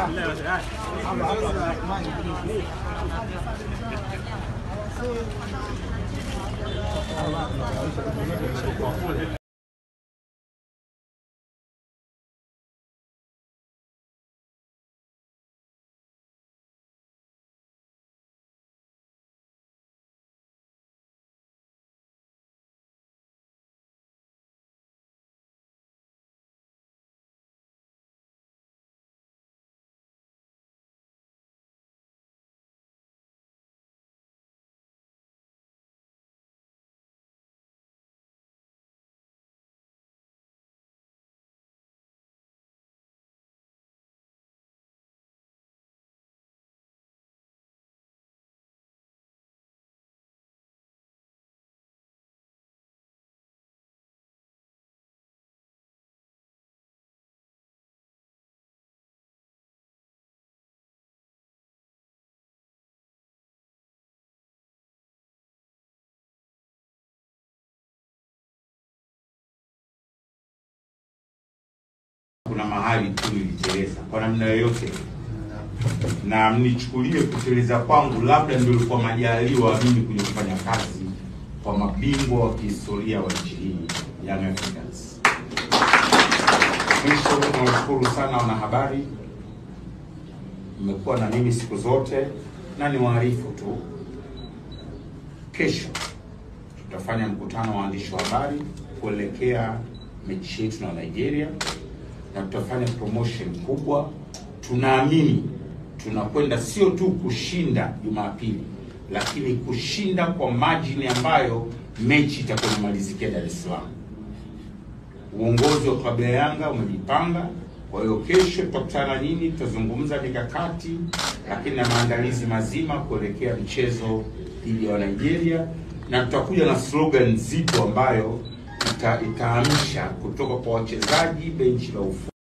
kuna mahali tu niliteleza kwa namna yoyote, na mnichukulie kuteleza kwangu, labda ndio ilikuwa majaliwa mimi kuja kufanya kazi kwa mabingwa wa kihistoria wa nchi hii Young Africans. Mwisho, nawashukuru sana wanahabari, mmekuwa na mimi siku zote, na ni waarifu tu, kesho tutafanya mkutano wa waandishi wa habari kuelekea mechi yetu na Nigeria na tutafanya promotion kubwa. Tunaamini tunakwenda sio tu kushinda Jumapili, lakini kushinda kwa margin ambayo mechi itakuwa inamalizikia Dar es Salaam. Uongozi wa klabu ya Yanga umejipanga. Kwa hiyo kesho tutakutana nyinyi, tutazungumza mikakati, lakini na maandalizi mazima kuelekea mchezo dhidi ya Nigeria, na tutakuja na slogan nzito ambayo ita, itaamsha kutoka kwa wachezaji, benchi la ufundi